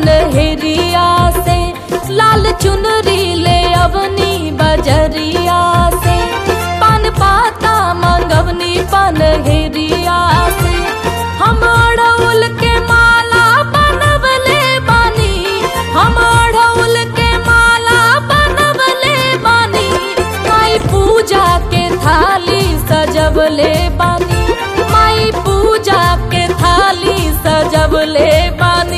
पनहरिया से लाल चुनरी ले अवनी बजरिया से पान पाता मंगवनी पनहरिया से हम अड़उल के माला बनवले बानी हम अड़उल के माला बनवले बानी माई पूजा के थाली सजवले बानी माई पूजा के थाली सजवले बानी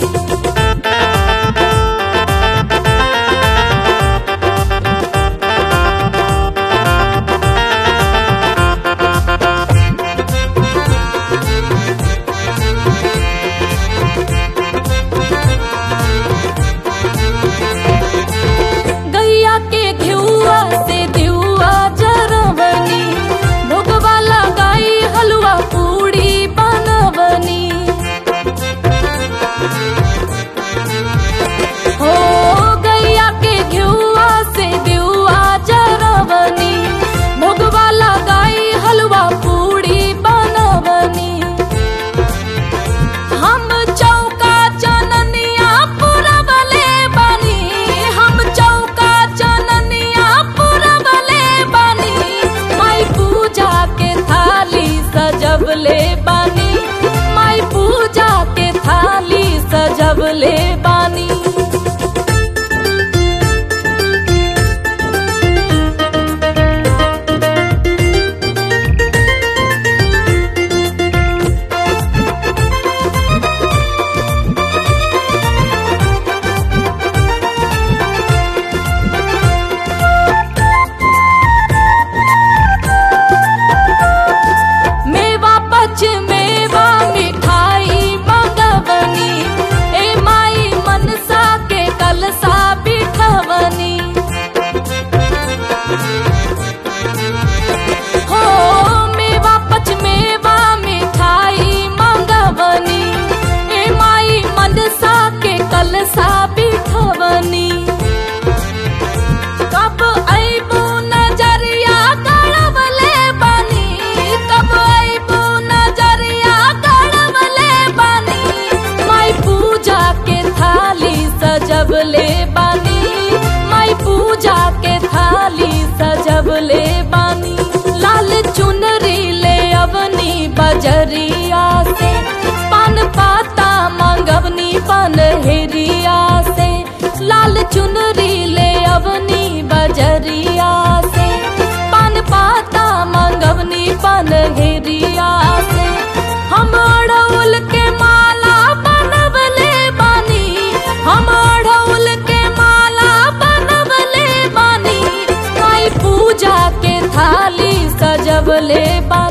गैया के घिउआ से दिउआ जरवनी भोगवा लगाई हलवा पूड़ी बनवनी हो गैया के घिउआ से दिउआ जरवनी भोगवा लगाई हलवा पूड़ी बनवनी हम चौका चननिया पुरवले बानी हम चौका चननिया पुरवले बानी माई पूजा के थाली सजवले बानी माई पूजा के थाली सजवले बानी मेवा पच मेवा मिठाई मगवनी ए माई मनसा के कलसा बिठवनी हो मेवा पच मेवा मिठाई मंगवनी ए माई मनसा के कलसा बिठवनी कब अइबू नजरिया गड़वले बानी कब अइबू नजरिया गड़वले बानी माई पूजा के थाली सजवले बानी माई पूजा के थाली सजवले बानी लाल चुनरी ले अवनी बजरिया से पान पाता मंगवनी पनहरिया से लाल चुनरी ले अवनी बजरिया से पान पाता मंगवनी पनहरिया से हम अड़उल के माला बनवले बानी हम अड़उल के माला बनवले बानी माई पूजा के थाली सजवले बानी